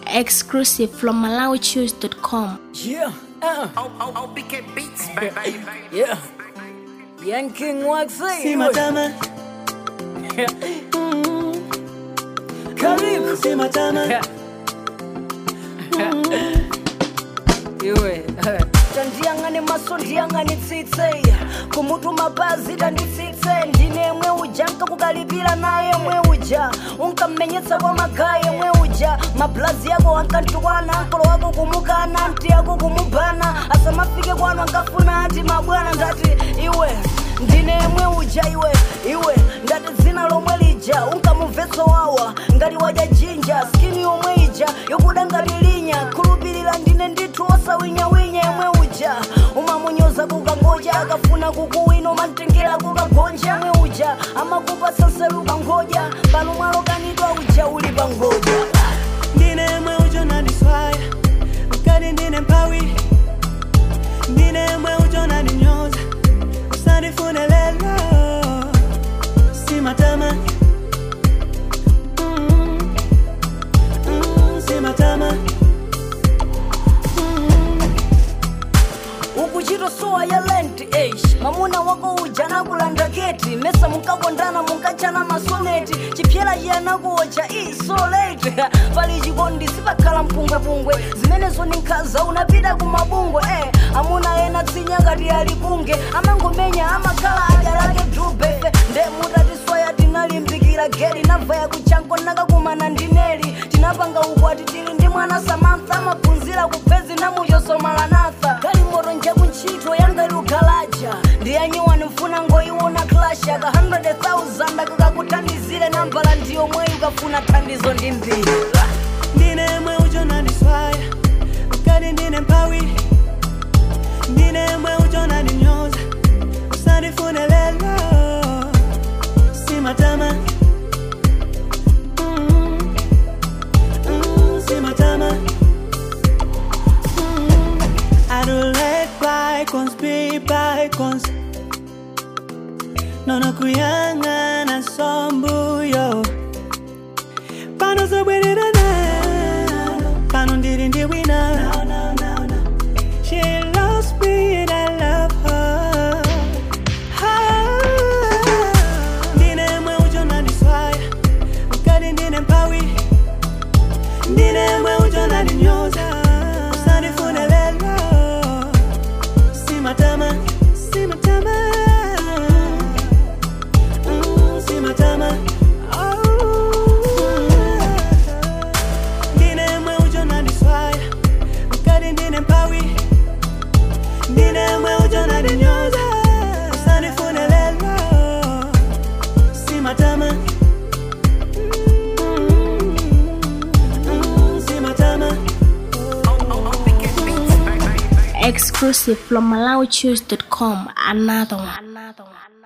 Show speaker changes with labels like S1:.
S1: Exclusive from MalawiChoose.com.
S2: Yeah, uh,
S3: OBK Beats, baby.
S2: yeah. Young King Waxy.
S4: Sima tama,
S2: Karibu.
S4: sima tama,
S2: Iwe. tandiyang'ane maso ndiyang'ane tsitse kumutu mapazi tanditsitse ndine mwe uja nkakukalipira naye mwe uja unkammenyetsa kwa magaye mwe uja mablazi yako ankantukwana nkolo wako kumukana nti yako kumubana asamafike kwanu ankafuna ati mabwana ndati iwe ndine mwe uja iwe iwe ngati dzina lomwe lija unkamumvetso wawa ngati wadya jinja skini yomwe ija yokuda ngati linya khulupirira ndine ndithu osawinyawinya yemwe uja umamunyoza kukangoja akafuna kukuwina umamtengera kukagonja yemwe uja amakupa sanseru kangoja pano mwalo kanidwa uja uli pangoja
S4: ndine mwe ujo nandiswaya mkati ndine mpawi ndine mwe ujo nandinyoza usandifune lelo sima tama Mm, mm, sima tama
S2: ukuchitosowa ya lent age mamuna wako uja nakulanda keti mesa munkakondana munkachana masoneti chipyera chiyanakuocha isolate pali chikondi sipakhala mpungwepungwe zimenezo ni nkhaza unapita kumabungwe eh. amuna ena tsinya ngati ali kunge amangomenya amakhala adya lake drubefe nde mutatiswaya tinalimbikira geli navaya kuchanko nakakumana ndineli tinapanga ukwati tili ndi mwana samantha amaphunzira kupezi namuchosomalanatha kali moto njaku ntchito yangati ukhalaja ndiyanyiwani mfuna ngoyiwona klasha ka 100,000 akakakuthandizire nambala ndiyo mweyi ukafuna thandizo ndi mbiri
S4: ndine mwe ujo nandiswaya mkati ndine mpawi ndine mwe ujo nandinyoza usandifune lelo sima tama Mm, mm, sima tama Mm, I don't let bygones be bygones nono kuyang'ana sombuyo pano zobwererana pano ndiri ndi wina she loves me and i love her Ah, ndine mwe ujo nandiswaya mkati ndine mpawi ndine mwe ujo nandinyoza usandifune lelo simatama simatama Mm, simatama ndine mwe ujo nandiswaya mkati ndine mpawi ndine mwe ujo nandinyoza usandifune lelo simatama Mm, mm, simatama
S3: OBK Beats, baby.
S1: Exclusive from MalawiChoose.com. Another one. Another one.